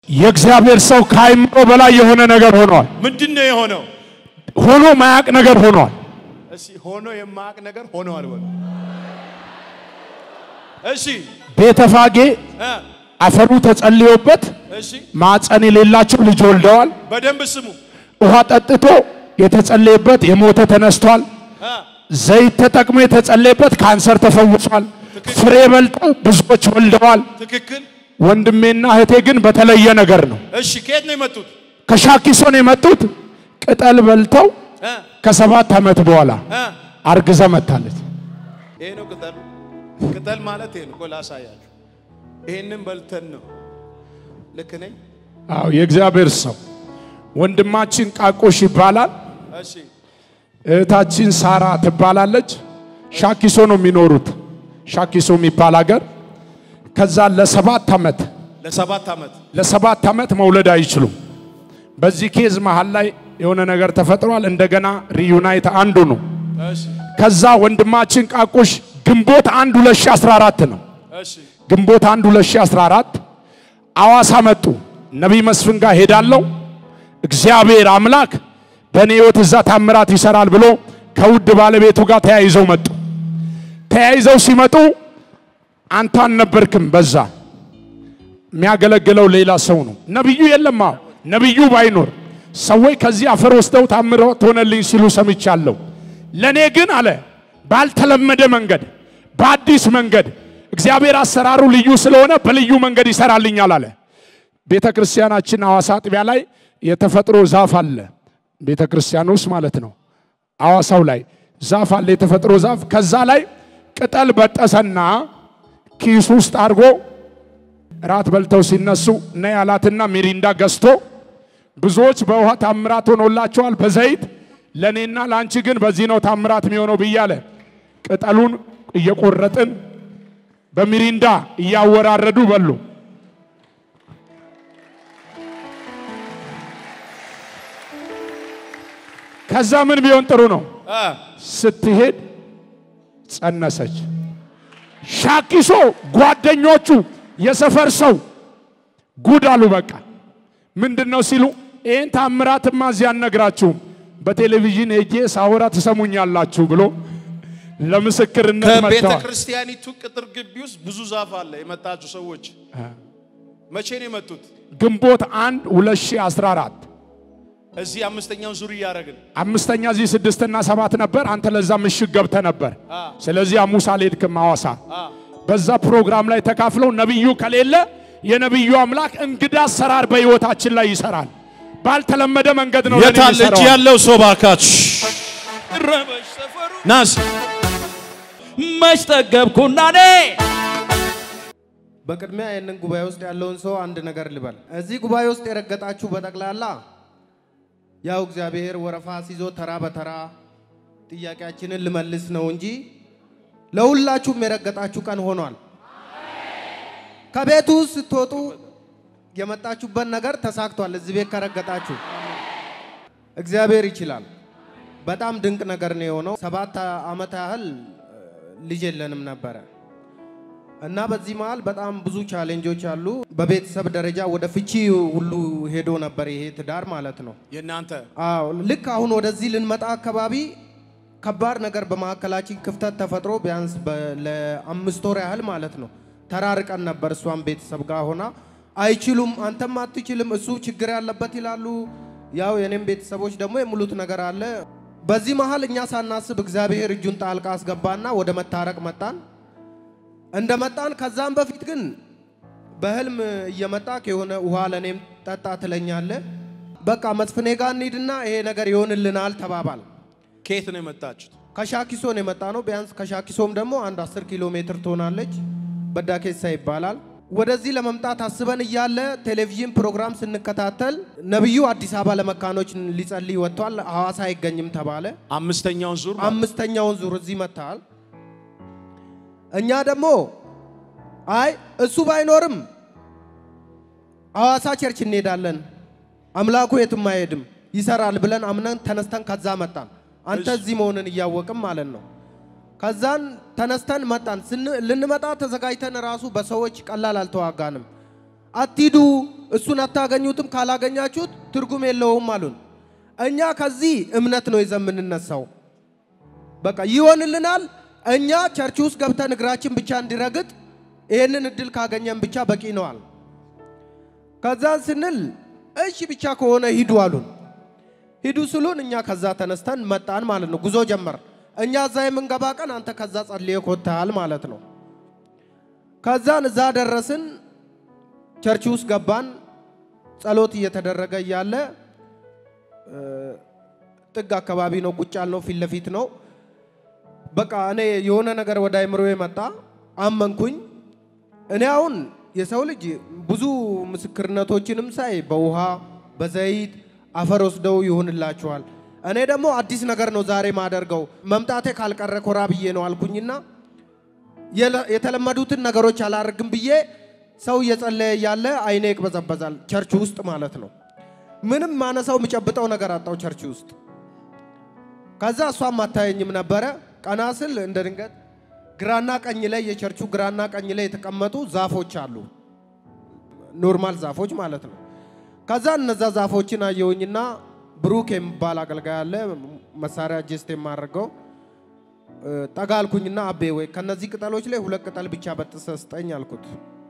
የእግዚአብሔር ሰው ከአይምሮ በላይ የሆነ ነገር ሆኗል። ምንድን ነው የሆነው? ሆኖ ማያቅ ነገር ሆኗል። እሺ ሆኖ የማያውቅ ነገር ሆነዋል በሉ። እሺ ቤተፋጌ እ አፈሩ ተጸልዮበት እሺ ማፀን የሌላቸው ልጅ ወልደዋል። በደንብ ስሙ። ውሃ ጠጥቶ የተጸለየበት የሞተ ተነስቷል። እ ዘይት ተጠቅሞ የተጸለየበት ካንሰር ተፈውሷል። ፍሬ በልተው ብዙዎች ወልደዋል። ትክክል። ወንድሜና እህቴ ግን በተለየ ነገር ነው። እሺ ከየት ነው የመጡት? ከሻኪሶን የመጡት ቅጠል በልተው እ ከሰባት ዓመት በኋላ እ አርግዛ መታለች። ይሄ ነው ቅጠሉ። ቅጠል ማለት ይሄ ነው። ቆይ ላሳያችሁ። ይሄንን በልተን ነው። ልክ ነኝ? አዎ የእግዚአብሔር ሰው ወንድማችን ቃቆሽ ይባላል። እሺ እህታችን ሳራ ትባላለች። ሻኪሶ ነው የሚኖሩት፣ ሻኪሶ የሚባል ሀገር። ከዛ ለሰባት ዓመት ለሰባት ዓመት ለሰባት ዓመት መውለድ አይችሉም። በዚህ ኬዝ መሃል ላይ የሆነ ነገር ተፈጥሯል። እንደገና ሪዩናይት አንዱ ነው። እሺ ከዛ ወንድማችን ቃቆሽ ግንቦት 1 2014 ነው እሺ ግንቦት 1 2014 አዋሳ መጡ። ነቢይ መስፍን ጋር ሄዳለሁ እግዚአብሔር አምላክ በእኔ ሕይወት እዛ ታምራት ይሰራል ብሎ ከውድ ባለቤቱ ጋር ተያይዘው መጡ። ተያይዘው ሲመጡ አንተ አልነበርክም። በዛ የሚያገለግለው ሌላ ሰው ነው። ነቢዩ የለም። አዎ ነቢዩ ባይኖር ሰዎች ከዚህ አፈር ወስደው ታምራት ሆነልኝ ሲሉ ሰምቻለሁ። ለእኔ ግን አለ ባልተለመደ መንገድ በአዲስ መንገድ እግዚአብሔር አሰራሩ ልዩ ስለሆነ በልዩ መንገድ ይሰራልኛል አለ። ቤተ ክርስቲያናችን ሐዋሳ አጥቢያ ላይ የተፈጥሮ ዛፍ አለ። ቤተ ክርስቲያን ውስጥ ማለት ነው። ሐዋሳው ላይ ዛፍ አለ፣ የተፈጥሮ ዛፍ። ከዛ ላይ ቅጠል በጠሰና ኪስ ውስጥ አድርጎ ራት በልተው ሲነሱ ነይ አላትና ሚሪንዳ ገዝቶ ብዙዎች በውሃ ታምራት ሆኖላቸዋል በዘይት ለእኔና ለአንቺ ግን በዚህ ነው ታምራት የሚሆነው ብያለ ቅጠሉን እየቆረጥን በሚሪንዳ እያወራረዱ በሉ። ከዛ ምን ቢሆን ጥሩ ነው? እ ስትሄድ ጸነሰች። ሻኪሶ ጓደኞቹ የሰፈር ሰው ጉድ አሉ። በቃ ምንድን ነው ሲሉ ይህን ታምራትማ እዚህ አልነግራችሁም፣ በቴሌቪዥን ሄጄ ሳወራ ትሰሙኛላችሁ ብሎ ለምስክርነት ከቤተ መጥተዋል። ክርስቲያኒቱ ቅጥር ግቢ ውስጥ ብዙ ዛፍ አለ። የመጣችሁ ሰዎች መቼ ነው የመጡት? ግንቦት 1 2014 እዚህ አምስተኛውን ዙር እያደረግን አምስተኛ እዚህ ስድስትና ሰባት ነበር። አንተ ለዛ ምሽግ ገብተ ነበር። አ ስለዚህ አሙሳ አልሄድክም ሐዋሳ። አ በዛ ፕሮግራም ላይ ተካፍለው ነቢዩ ከሌለ የነቢዩ አምላክ እንግዳ አሰራር በሕይወታችን ላይ ይሰራል። ባልተለመደ መንገድ ነው ለኔ የታለ እጅ የሚሰራው። ያለው ሰው ባካችሁ ረበሽ ሰፈሩ ናስ መች ጠገብኩና እኔ በቅድሚያ ይህንን ጉባኤ ውስጥ ያለውን ሰው አንድ ነገር ልበል። እዚህ ጉባኤ ውስጥ የረገጣችሁ በጠቅላላ ያው እግዚአብሔር ወረፋ ሲዞ ተራ በተራ ጥያቄያችንን ልመልስ ነው እንጂ ለሁላችሁም የረገጣችሁ ቀን ሆኗል። ከቤቱ ውስጥ ስትወጡ የመጣችሁበት ነገር ተሳክቷል። እዚህ ቤት ከረገጣችሁ እግዚአብሔር ይችላል። በጣም ድንቅ ነገር ነው የሆነው። ሰባት ዓመት ያህል ልጅ የለንም ነበረ እና በዚህ መሀል በጣም ብዙ ቻሌንጆች አሉ። በቤተሰብ ደረጃ ወደ ፍቺ ሁሉ ሄዶ ነበር ይሄ ትዳር ማለት ነው። የእናንተ አዎ ልክ አሁን ወደዚህ ልንመጣ አካባቢ ከባድ ነገር በመካከላችን ክፍተት ተፈጥሮ ቢያንስ በ- ለአምስት ወር ያህል ማለት ነው ተራርቀን ነበር። እሷም ቤተሰብ ጋር ሆና አይችሉም፣ አንተም አትችልም፣ እሱ ችግር ያለበት ይላሉ። ያው የኔም ቤተሰቦች ደግሞ የሙሉት ነገር አለ። በዚህ መሀል እኛ ሳናስብ እግዚአብሔር እጁን ጣልቃ አስገባና ወደ መታረቅ መጣን። እንደ መጣን ከዛም በፊት ግን በህልም እየመጣ የሆነ ውሃ ለእኔም ጠጣ ትለኛለ። በቃ መስፍኔ ጋር እንሂድና ይሄ ነገር ይሆንልናል ተባባል። ከየት ነው የመጣችሁት? ከሻኪሶን የመጣ ነው። ቢያንስ ከሻኪሶም ደግሞ አንድ 10 ኪሎ ሜትር ትሆናለች። በዳኬሳ ይባላል። ወደዚህ ለመምጣት አስበን እያለ ቴሌቪዥን ፕሮግራም ስንከታተል ነቢዩ አዲስ አበባ ለመካኖች ሊጸልይ ወጥቷል፣ ሐዋሳ አይገኝም ተባለ። አምስተኛውን ዙር ማለት አምስተኛውን ዙር እዚህ መጥተሃል። እኛ ደግሞ አይ እሱ ባይኖርም ሐዋሳ ቸርች እንሄዳለን፣ አምላኩ የትም አይሄድም ይሰራል ብለን አምነን ተነስተን ከዛ መጣን። አንተ እዚህ መሆንን እያወቅም ማለት ነው። ከዛን ተነስተን መጣን። ስን- ልንመጣ ተዘጋጅተን ራሱ በሰዎች ቀላል አልተዋጋንም። አትሂዱ፣ እሱን አታገኙትም፣ ካላገኛችሁት ትርጉም የለውም አሉን። እኛ ከዚህ እምነት ነው ይዘን የምንነሳው። በቃ ይሆንልናል። እኛ ቸርች ውስጥ ገብተን እግራችን ብቻ እንዲረግጥ ይህንን እድል ካገኘን ብቻ በቂ ነዋል። ከዛን ስንል እሺ ብቻ ከሆነ ሂዱ አሉን። ሂዱ ስሉን እኛ ከዛ ተነስተን መጣን ማለት ነው። ጉዞ ጀመር። እኛ እዛ የምንገባ ቀን አንተ ከዛ ጸልየ ኮታል ማለት ነው። ከዛን እዛ ደረስን። ቸርች ውስጥ ገባን። ጸሎት እየተደረገ እያለ እ፣ ጥግ አካባቢ ነው፣ ቁጭ ያልነው ፊት ለፊት ነው። በቃ እኔ የሆነ ነገር ወደ አይምሮ መጣ፣ አመንኩኝ። እኔ አሁን የሰው ልጅ ብዙ ምስክርነቶችንም ሳይ በውሃ በዘይት አፈር ወስደው ይሆንላችኋል። እኔ ደግሞ አዲስ ነገር ነው ዛሬ ማደርገው መምጣቴ ካልቀረ ኮራ ብዬ ነው አልኩኝና የለ- የተለመዱትን ነገሮች አላደርግም ብዬ ሰው እየጸለየ እያለ አይኔ ይቅበዘበዛል፣ ቸርች ውስጥ ማለት ነው። ምንም ማነሳው የምጨብጠው ነገር አጣው ቸርች ውስጥ። ከዛ እሷም አታየኝም ነበረ። ቀና ስል እንደ ድንገት ግራና ቀኝ ላይ የቸርቹ ግራና ቀኝ ላይ የተቀመጡ ዛፎች አሉ፣ ኖርማል ዛፎች ማለት ነው። ከዛ እነዛ ዛፎችን አየሁኝና ብሩክ የሚባል አገልጋይ አለ መሳሪያ ጀስት የማደርገው እ፣ ጠጋ አልኩኝና አቤ ወይ ከነዚህ ቅጠሎች ላይ ሁለት ቅጠል ብቻ በጥሰ ስጠኝ አልኩት።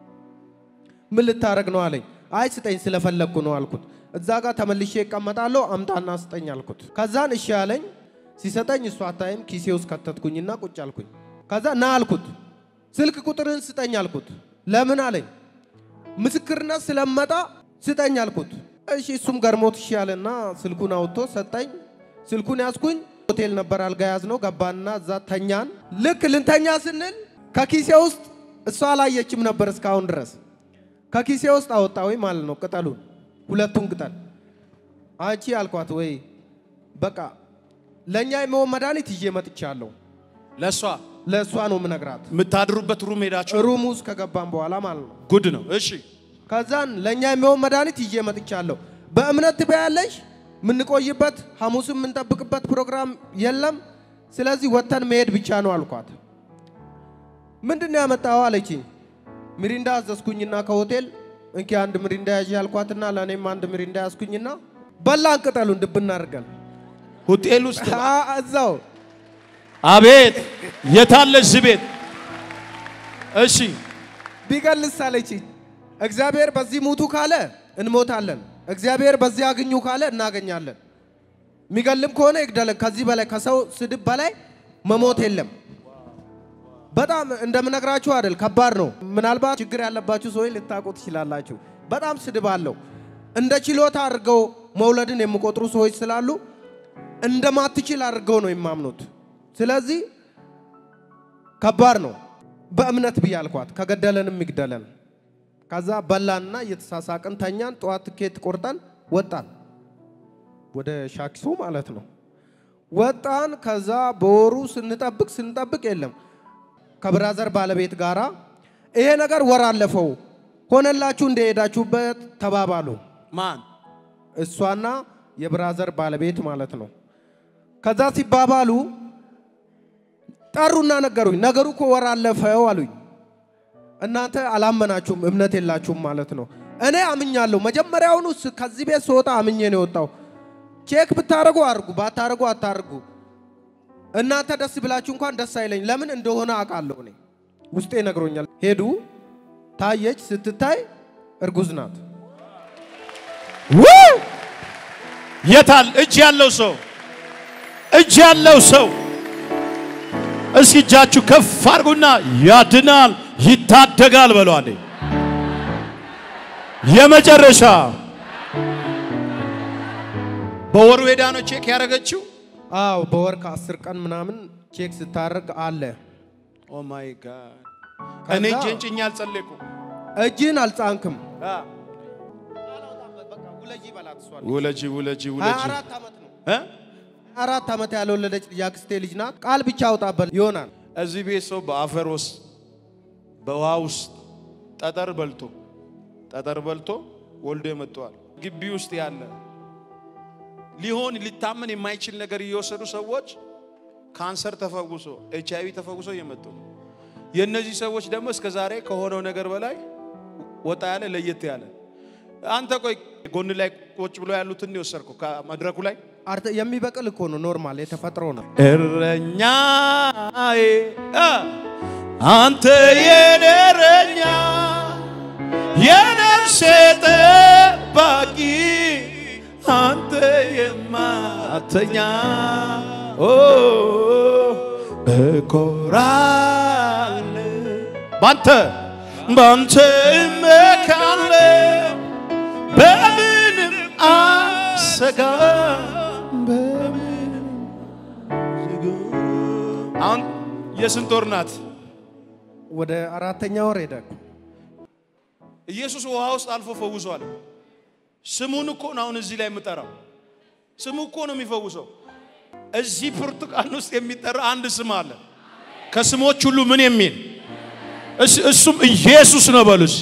ምን ልታረግ ነው አለኝ። አይ ስጠኝ ስለፈለግኩ ነው አልኩት። እዛ ጋር ተመልሼ እቀመጣለሁ አምጣና ስጠኝ አልኩት። ከዛን እሺ አለኝ። ሲሰጠኝ እሱ አታይም ኪሴ ውስጥ ከተትኩኝና ቁጭ አልኩኝ። ከዛ ና አልኩት። ስልክ ቁጥርን ስጠኝ አልኩት። ለምን አለኝ። ምስክርነት ስለመጣ ስጠኝ አልኩት። እሺ እሱም ገርሞት እሺ አለና ስልኩን አውጥቶ ሰጠኝ። ስልኩን ያዝኩኝ። ሆቴል ነበር አልጋ ያዝ ነው ገባና እዛ ተኛን። ልክ ልንተኛ ስንል ከኪሴ ውስጥ እሷ አላየችም ነበር እስካሁን ድረስ ከኪሴ ውስጥ አወጣሁኝ ማለት ነው ቅጠሉን፣ ሁለቱን ቅጠል። አንቺ አልኳት ወይ በቃ ለእኛ የሚሆን መድኃኒት ይዤ መጥቻለሁ። ለእሷ ለእሷ ነው ምነግራት። የምታድሩበት ሩም ሄዳችሁ ሩም ውስጥ ከገባን በኋላ ማለት ነው። ጉድ ነው። እሺ ከዛን ለእኛ የሚሆን መድኃኒት ይዤ መጥቻለሁ። በእምነት ትበያለሽ። የምንቆይበት ሐሙስም የምንጠብቅበት ፕሮግራም የለም። ስለዚህ ወጥተን መሄድ ብቻ ነው አልኳት። ምንድን ነው ያመጣኸው አለችኝ። ሚሪንዳ አዘዝኩኝና ከሆቴል እንኪ አንድ ሚሪንዳ ያዥ አልኳትና ለእኔም አንድ ሚሪንዳ ያዝኩኝና በላን ቅጠሉን ድብና አድርገን ሆቴል ውስጥ አ- እዛው አቤት የታለ እዚህ ቤት? እሺ ቢገልስ አለችኝ። እግዚአብሔር በዚህ ሙቱ ካለ እንሞታለን፣ እግዚአብሔር በዚህ አግኙ ካለ እናገኛለን። የሚገልም ከሆነ ይግደለን። ከዚህ በላይ ከሰው ስድብ በላይ መሞት የለም። በጣም እንደምነግራችሁ አይደል፣ ከባድ ነው። ምናልባት ችግር ያለባችሁ ሰዎች ልታውቁ ትችላላችሁ። በጣም ስድብ አለው። እንደ ችሎታ አድርገው መውለድን የሚቆጥሩ ሰዎች ስላሉ እንደማትችል አድርገው ነው የማምኑት። ስለዚህ ከባድ ነው። በእምነት ብዬ አልኳት፣ ከገደለንም ይግደለን። ከዛ በላንና እየተሳሳቅን ተኛን። ጠዋት ትኬት ቆርጠን ወጣን፣ ወደ ሻኪሶ ማለት ነው። ወጣን። ከዛ በወሩ ስንጠብቅ ስንጠብቅ የለም ከብራዘር ባለቤት ጋራ ይሄ ነገር ወር አለፈው ሆነላችሁ እንደሄዳችሁበት ተባባሉ። ማን እሷና የብራዘር ባለቤት ማለት ነው። ከዛ ሲባባሉ ጠሩና ነገሩኝ። ነገሩ እኮ ወር አለፈው አሉኝ። እናንተ አላመናችሁም፣ እምነት የላችሁም ማለት ነው። እኔ አምኛለሁ። መጀመሪያውኑ ስ- ከዚህ ቤት ስወጣ አምኜ ነው የወጣው። ቼክ ብታረጉ አርጉ፣ ባታረጉ አታርጉ። እናንተ ደስ ብላችሁ እንኳን ደስ አይለኝ። ለምን እንደሆነ አውቃለሁ። እኔ ውስጤ ነግሮኛል። ሄዱ፣ ታየች። ስትታይ እርጉዝ ናት። ውይ! የታል እጅ ያለው ሰው እጅ ያለው ሰው እስኪ እጃችሁ ከፍ አድርጉና ያድናል ይታደጋል በሏል። የመጨረሻ በወሩ ሄዳ ነው ቼክ ያደረገችው። አዎ በወር ከአስር ቀን ምናምን ቼክ ስታደርግ አለ። ኦ ማይ ጋድ ከዛ- እኔ እጄን ጭኜ አልጸለይኩም። እጅን አልጻንክም። ውለጂ ውለጂ ሀያ ውለጂ አራት ዓመት ነው። እ? አራት ዓመት ያልወለደች የአክስቴ ልጅ ናት። ቃል ብቻ አውጣበት ይሆናል። እዚህ ቤት ሰው በአፈር ውስጥ በውሃ ውስጥ ጠጠር በልቶ ጠጠር በልቶ ወልዶ የመጥተዋል። ግቢ ውስጥ ያለ ሊሆን ሊታመን የማይችል ነገር እየወሰዱ ሰዎች ካንሰር ተፈውሶ ኤች አይቪ ተፈውሶ እየመጡ ነው። የእነዚህ ሰዎች ደግሞ እስከ ዛሬ ከሆነው ነገር በላይ ወጣ ያለ ለየት ያለ አንተ ቆይ ጎን ላይ ቁጭ ብሎ ያሉትን ነው የወሰድከው ከመድረኩ ላይ አርተ የሚበቅል እኮ ነው፣ ኖርማል የተፈጥሮ ነው። እረኛዬ አ፣ አንተ የኔ እረኛ የነፍሴ ጠባቂ አንተ የማተኛ ኦ እኮራለሁ ባንተ ባንተ እመካለሁ በምንም አሰጋም በምንም አሁን የስንት ወር ናት? ወደ አራተኛ ወር ሄደ። ኢየሱስ ውሃ ውስጥ አልፎ ፈውሷል። ስሙን እኮ ነው አሁን እዚህ ላይ የምጠራው። ስሙ እኮ ነው የሚፈውሰው። እዚህ ብርቱካን ውስጥ የሚጠራ አንድ ስም አለ። ከስሞች ሁሉ ምን የሚል እስ- እሱም ኢየሱስ ነው በሉስ።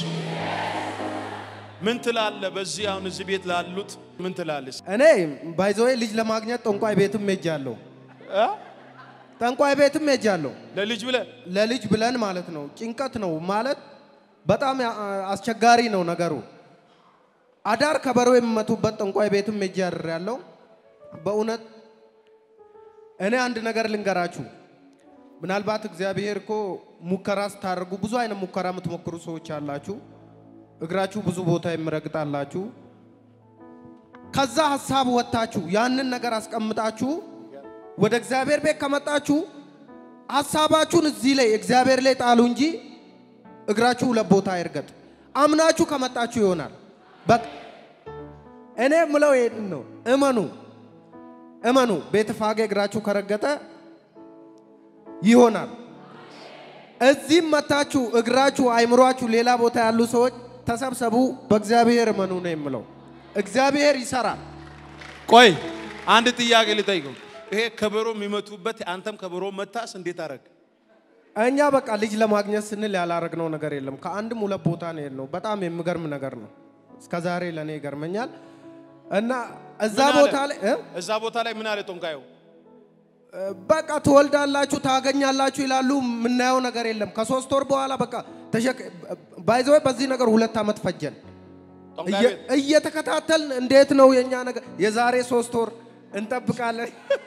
ምን ትላለ? በዚህ አሁን እዚህ ቤት ላሉት ምን ትላለች? እኔ ባይዘዌ ልጅ ለማግኘት ጠንቋይ ቤትም ሄጃለሁ። ጠንቋይ ቤትም ሄጃለሁ። ለልጅ ብለ ለልጅ ብለን ማለት ነው። ጭንቀት ነው ማለት በጣም ያ- አስቸጋሪ ነው ነገሩ። አዳር ከበሮ የሚመቱበት ጠንቋይ ቤትም ሄጄ ያለው በእውነት እኔ አንድ ነገር ልንገራችሁ። ምናልባት እግዚአብሔር እኮ ሙከራ ስታደርጉ ብዙ አይነት ሙከራ የምትሞክሩ ሰዎች አላችሁ። እግራችሁ ብዙ ቦታ የሚረግጣላችሁ። ከዛ ሀሳብ ወጥታችሁ ያንን ነገር አስቀምጣችሁ ወደ እግዚአብሔር ቤት ከመጣችሁ ሀሳባችሁን እዚህ ላይ እግዚአብሔር ላይ ጣሉ እንጂ እግራችሁ ሁለት ቦታ አይርገጥ። አምናችሁ ከመጣችሁ ይሆናል። በቃ እኔ ምለው ይሄን ነው። እመኑ እመኑ። ቤተ ፋጌ እግራችሁ ከረገጠ ይሆናል። እዚህም መታችሁ እግራችሁ አይምሯችሁ ሌላ ቦታ ያሉ ሰዎች ተሰብሰቡ፣ በእግዚአብሔር እመኑ ነው የምለው። እግዚአብሔር ይሰራል። ቆይ አንድ ጥያቄ ልጠይቀው። ይሄ ከበሮ የሚመቱበት አንተም ከበሮ መታስ እንዴት አረግ? እኛ በቃ ልጅ ለማግኘት ስንል ያላረግነው ነገር የለም። ከአንድም ሁለት ቦታ ነው የሄድነው። በጣም የሚገርም ነገር ነው። እስከ ዛሬ ለእኔ ይገርመኛል። እና እዛ ምን አለ? ቦታ ላይ እ? እዛ ቦታ ላይ ምን አለ ጦንቃዩ? በቃ ትወልዳላችሁ፣ ታገኛላችሁ ይላሉ። የምናየው ነገር የለም። ከሶስት ወር በኋላ በቃ ተሸክ ባይዘወይ በዚህ ነገር ሁለት ዓመት ፈጀን ጦንቃይ እየ- ቤት እየተከታተልን እንዴት ነው የኛ ነገር የዛሬ ሶስት ወር እንጠብቃለን።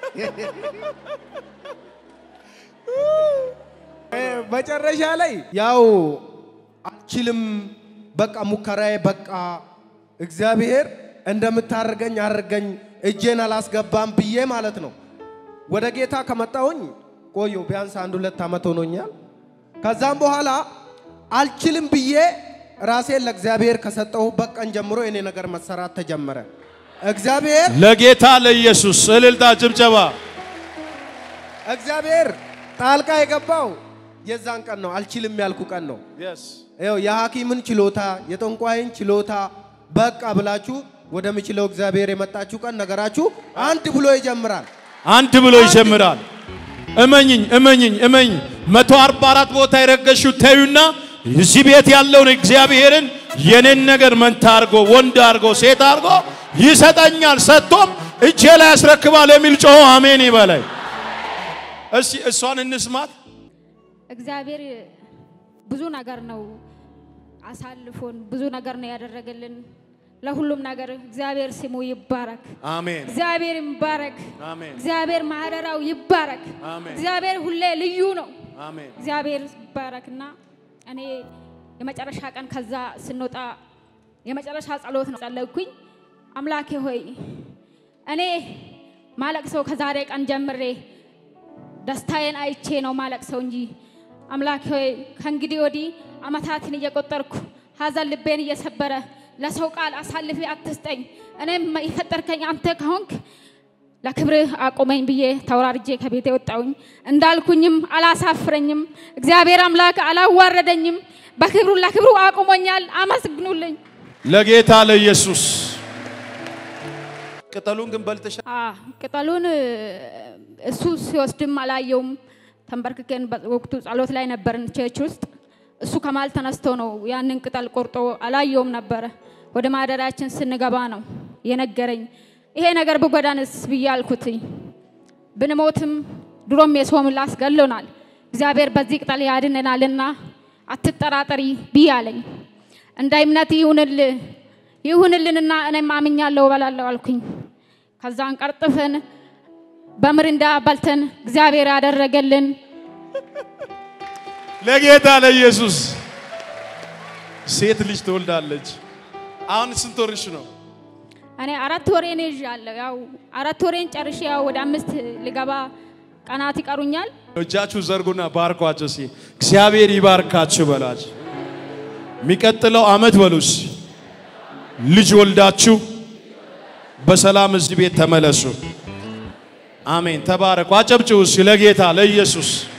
እ፣ መጨረሻ ላይ ያው አልችልም፣ በቃ ሙከራዬ በቃ እግዚአብሔር እንደምታደርገኝ አድርገኝ፣ እጄን አላስገባም ብዬ ማለት ነው። ወደ ጌታ ከመጣሁኝ ቆየሁ ቢያንስ አንድ ሁለት ዓመት ሆኖኛል። ከዛም በኋላ አልችልም ብዬ ራሴን ለእግዚአብሔር ከሰጠሁበት ቀን ጀምሮ የኔ ነገር መሰራት ተጀመረ። እግዚአብሔር ለጌታ ለኢየሱስ እልልታ፣ ጭብጨባ። እግዚአብሔር ጣልቃ የገባው የዛን ቀን ነው። አልችልም ያልኩ ቀን ነው። ይኸው የሐኪምን ችሎታ የጠንቋይን ችሎታ በቃ ብላችሁ ወደሚችለው እግዚአብሔር የመጣችሁ ቀን ነገራችሁ አንድ ብሎ ይጀምራል። አንድ ብሎ ይጀምራል። እመኝኝ እመኝኝ እመኝ መቶ አርባ አራት ቦታ የረገሽው ተዩና እዚህ ቤት ያለውን እግዚአብሔርን የኔን ነገር መንታ አርጎ ወንድ አርጎ ሴት አርጎ ይሰጠኛል ሰጥቶም እጄ ላይ ያስረክባል የሚል ጮሆ አሜን ይበላይ። እስቲ እሷን እንስማት። እግዚአብሔር ብዙ ነገር ነው አሳልፎን ብዙ ነገር ነው ያደረገልን። ለሁሉም ነገር እግዚአብሔር ስሙ ይባረክ። አሜን እግዚአብሔር ይባረክ። አሜን እግዚአብሔር ማህደራው ይባረክ። አሜን እግዚአብሔር ሁሌ ልዩ ነው። አሜን እግዚአብሔር ይባረክና እኔ የመጨረሻ ቀን ከዛ ስንወጣ የመጨረሻ ጸሎት ነው ጸለይኩኝ። አምላኬ ሆይ እኔ ማለቅሰው ከዛሬ ቀን ጀምሬ ደስታዬን አይቼ ነው ማለቅሰው እንጂ አምላኬ ሆይ ከእንግዲህ ወዲህ አመታትን እየቆጠርኩ ሀዘን ልቤን እየሰበረ ለሰው ቃል አሳልፌ አትስጠኝ። እኔም የፈጠርከኝ አንተ ከሆንክ ለክብርህ አቁመኝ ብዬ ተወራርጄ ከቤቴ ወጣሁኝ። እንዳልኩኝም አላሳፍረኝም። እግዚአብሔር አምላክ አላዋረደኝም። በክብሩ ለክብሩ አቁሞኛል። አመስግኑልኝ። ለጌታ ለኢየሱስ ቅጠሉን ግን በልተሻ አ ቅጠሉን እ፣ እሱ ሲወስድም አላየውም። ተንበርክከን በወቅቱ ጸሎት ላይ ነበርን ቸርች ውስጥ። እሱ ከማል ተነስቶ ነው ያንን ቅጠል ቆርጦ አላየውም ነበረ። ወደ ማደሪያችን ስንገባ ነው የነገረኝ። ይሄ ነገር ብጎዳንስ ብዬ አልኩትኝ። ብንሞትም ድሮም የሰው ምላስ ገሎናል። እግዚአብሔር በዚህ ቅጠል ያድነናልና አትጠራጠሪ ብዬ አለኝ። እንደ እምነት ይሁንል ይሁንልንና እኔም አምኛለሁ እበላለሁ አልኩኝ። ከዛን ቀርጥፈን በምሪንዳ በልተን እግዚአብሔር ያደረገልን ለጌታ ለኢየሱስ ሴት ልጅ ትወልዳለች። አሁን ስንት ወርሽ ነው? እኔ አራት ወሬን ይዣለሁ። ያው አራት ወሬን ጨርሼ ያው ወደ አምስት ልገባ ቀናት ይቀሩኛል። እጃችሁ ዘርጉና ባርኳቸው። ሲ እግዚአብሔር ይባርካችሁ በላችሁ። የሚቀጥለው አመት በሉስ ልጅ ወልዳችሁ በሰላም እዚህ ቤት ተመለሱ። አሜን። ተባረኩ። አጨብጭቡ እስኪ ለጌታ ለኢየሱስ